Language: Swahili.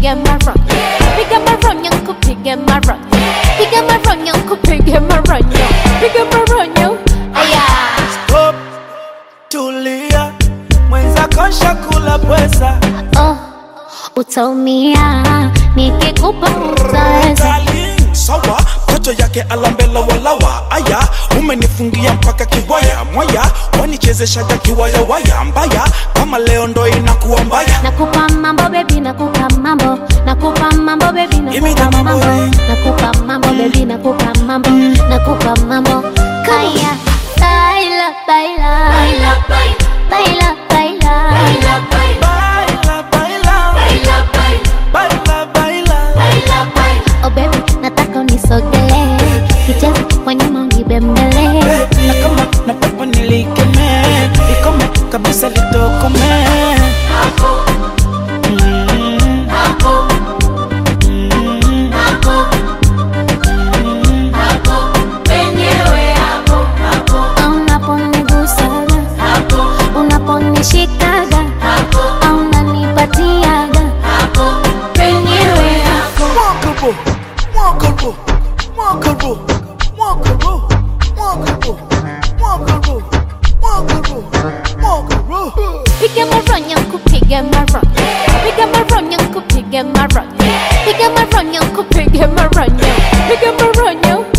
kupige maronyo piga maronyo kupige maronyo piga maronyo kupige maronyo piga maronyo aya Stop, tulia, mwenzako shakula pweza. oh utaumia nikikupa utaweza Darling, sawa kocho yake alambela walawa aya umenifungia mpaka kiwaya mwaya wanichezeshaga kiwaya waya mbaya kama leo ndo inakuwa mbaya nakupa mambo bebi nakupa mambo nakupa mambo bebi Give me nakupa the mambo, mambo eh. nakupa mambo bebi nakupa mambo nakupa mambo kaya baila baila baila baila baila baila baila baila baila oh baby nataka unisogelee kicheza kwa nyuma unibembele na kama na pepo nilikeme ikome kabisa litokome Mm. Mm. unaponigusaga unaponishikaga au unanipatiaga penyewe hapo Walkable, walkable, walkable, walkable, walkable, walkable, walkable, walkable. Piga maronyo kupige maronyo Piga maronyo kupige maronyo Piga maronyo kupige maronyo Piga maronyo